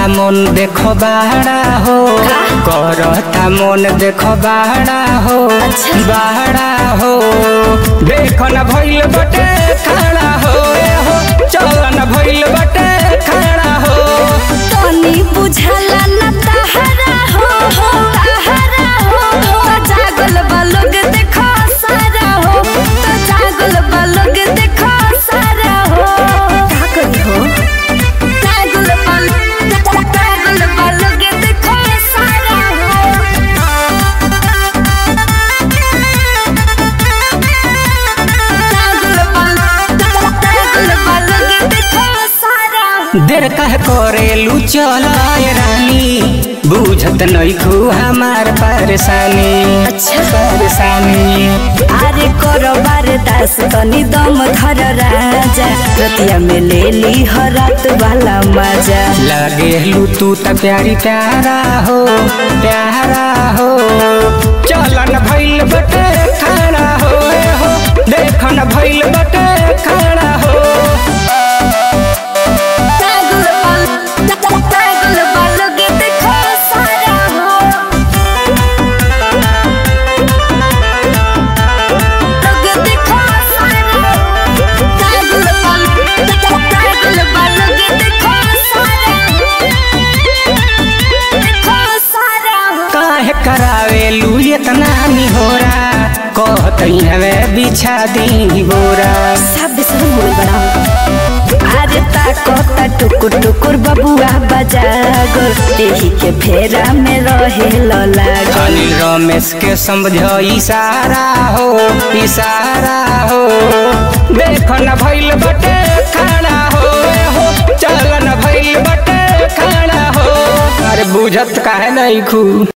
मन देखो बाड़ा हो करता मन देखो बाड़ा हो अच्छा। बाड़ा हो देखो न भइल बटे खड़ा हो ए हो चल न भइल बटे खड़ा हो तनी बुझला न तहरा हो हो तहरा हो तो जागल बालोग देखो सारा हो तो जागल बालोग देखो सारा हो का करी हो जागल बाल जागल बालोग देखो सारा हो जागल बाल जागल बालोग देखो सारा हो देर कह करेलू चल रानी बुझत नइखू हमार परेशानी अच्छा। परेशानी अरे करो दास तनी दम धर राजा रतिया में ले ली हरात वाला मजा लगेलू तू त प्यारी प्यारा हो प्यारा हो चलन भइल बटे खड़ा हो ए हो देखन भइल बटे खड़ा हो पागल बाल पागल बालोगे देखो सारा हो लोगे देखो सारा पागल बाल पागल बालोगे देखो सारा देखो सारा काहे करावेलू इतना निहोरा कहतई हवे बिछा दी बोरा सब सब बोल बड़ा अरे ताकता टुकुर टुकुर बबुआ बजागो एही के फेरा में रहे लागल अनिल रमेश के समझ इशारा हो इशारा हो देख न भइल बटे खड़ा हो ए हो चल न भइल बटे खड़ा हो अरे बुझत काहे नहीं खू